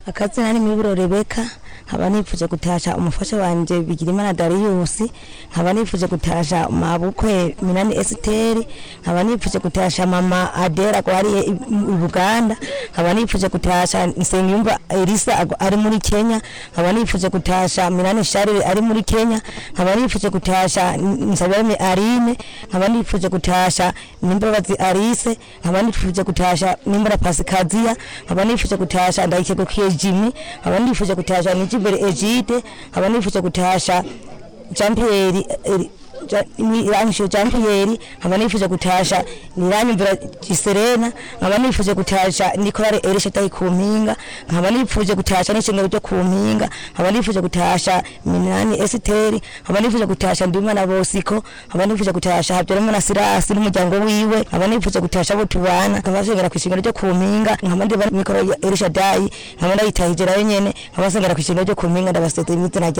akazina ni miburo rebeka nkaba nifuje gutasha umufasha wanje bigirimana dariyusi nkaba nifuje gutasha mabukwe minani esiteri nkaba nifuje gutasha mama adera gwariye i i buganda nkaba nifuje gutasha nsengiyumva elisa ago- ari muri kenya nkaba nifuje gutasha minani sharire ari muri kenya nkaba nifuje gutasha nsabeme arine nkaba nifuje gutasha nimbabazi arise nkaba nifuje gutasha nimbara pasikaziya nkaba nifuje gutasha ndayikegukiye jimmy nkaba nifuje gutasha nijimbere egide nkaba nifuje gutasha jean pierre eh, Ja- ni iranisho Jean Pierre nkaba nifuje gutasha niranyumvira Giserena nkaba nifuje gutasha Nicolare Elisha tayi ku mpinga nkaba nifuje gutasha n'ishengero ryo ku mpinga nkaba nifuje gutasha Minani Esteri nkaba nifuje gutasha Ndimana Bosiko nkaba nifuje gutasha Habyarimana Sirasi n'umuryango wiwe nkaba nifuje gutasha abo tubana nkaba nsengera ku ishengero ryo ku mpinga nkaba ndiba Nicolare Elisha Dayi nkaba ndayitahije nayo nyene nkaba nsengera ku ishengero ryo ku mpinga ndabasezera imizina